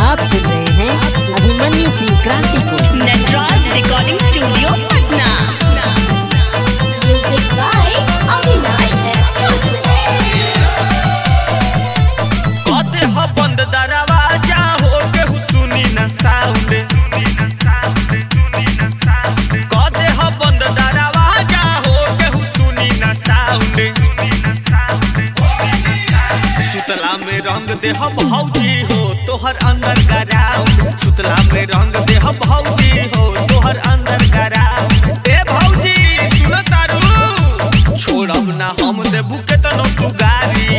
आप सुन रहे हैं अभिमन्यु सिंह क्रांति को Natraj recording studio Patna music by Avinash कदे ह बंद दरवाजा हो केहू सुनी न साउंड कदे ह बंद दरवाजा हो केहू सुनी न साउंड सुतला में रंग दे हम भौजी हो तोहर अंदर गराउंड सुतला में रंग दे हम भौजी हो तोहर अंदर गराउंड ए भौजी सुन तारू छोड़ब ना हम देबू केतनो तू गारी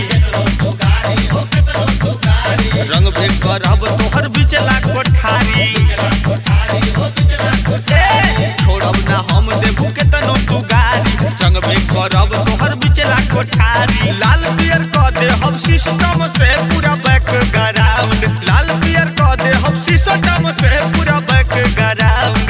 रंग भेद करब तोहर बिचला कोठारी ए, छोड़ब ना हम देबू केतनो तू गारी रंग भेद करब तोहर बिचला कोठारी लाल पियर क दे हम सिस्टम से पूरा बैक ग्राउंड लाल पियर क दे हम सिस्टम से पूरा बैक ग्राउंड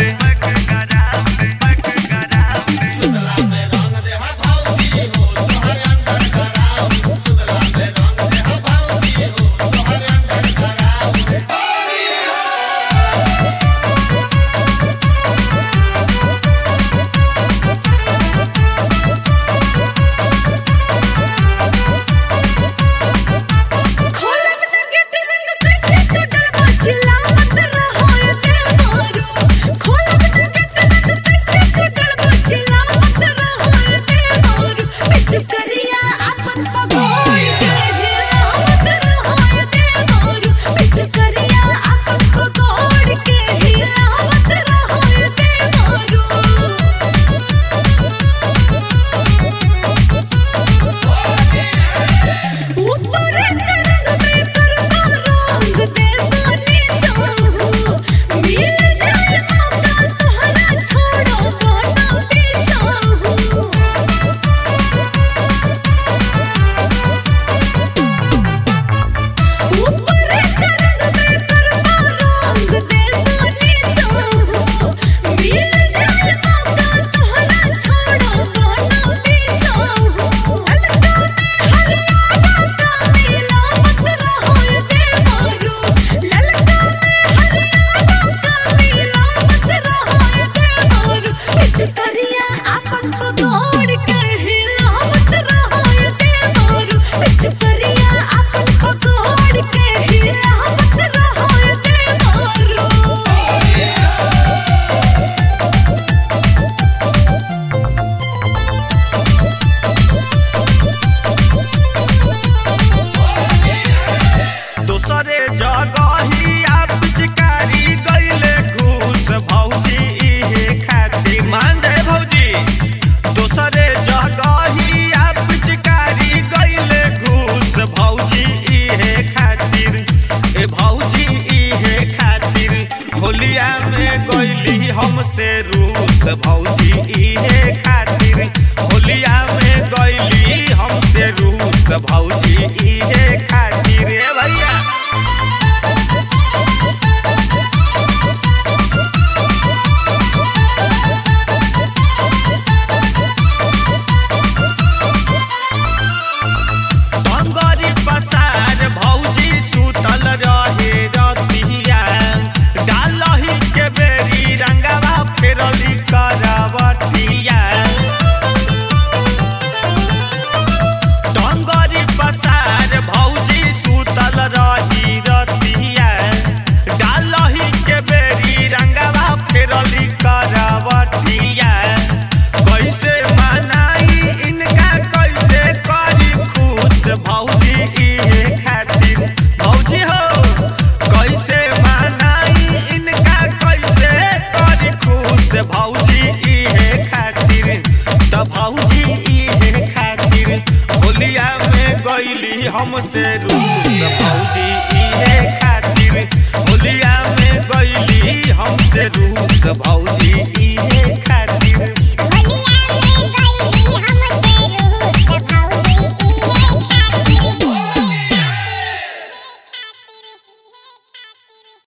खोलब न गेट रंग कैसे तो डरबा चिल्लावत रहो ये देवारो खोलब न गेट रंग कैसे तो डरबा चिल्लावत रहो ये देवारो बिच करिया अपन पगोड़ के हिलावत रहो ये देवारो बिच करिया अपन पगोड़ के हिलावत रहो ये देवारो ऊपर तरंग में करता रंग दे पानी चाहूं मिल जाए मौका तोहरा छोड़ो गाना पीछाहूं ऊपर तरंग में करता रंग दे पानी चाहूं मिल जाए मौका तोहरा छोड़ो गाना पीछाहूं अलका में हरियाणा का मिलावत रहो ये देवारो ललका में हरियाणा का मिलावत रहो ये देवारो बिच करिया अपन पगोड़ के हिलावत रहो ये देवारो बिच करिया अपन पगोड़ के हिलावत रहो ये देवारो दोसरे जगहिया पिचकारी गईले घूस भौजी इहे खातिर मान जाए भौजी दोसरे जगहिया पिचकारी गईले घूस भौजी इहे खातिर ए भौजी इहे खातिर होलिया में गईली हमसे रूस भौजी इहे खातिर होलिया में गईली हमसे रूस भौजी इहे खातिर ए भैया बंगरी पसार भौजी सुतल रहे रतिया डालही के बेरी रंगवा फेरली करवटिया डंगरी पसार भौजी सुतल रही रतिया डालही के बेरी रंगवा फेरली करवटिया कैसे मनाई इनका कैसे करी खुश भौजी इहे खातिर भौजी हो कैसे मनाई इनका कैसे करी खुश भौजी इहे खातिर त भौजी इहे खातिर होलिया में गईली हमसे रूस भौजी इहे खातिर होलिया में गईली हमसे रूस भौजी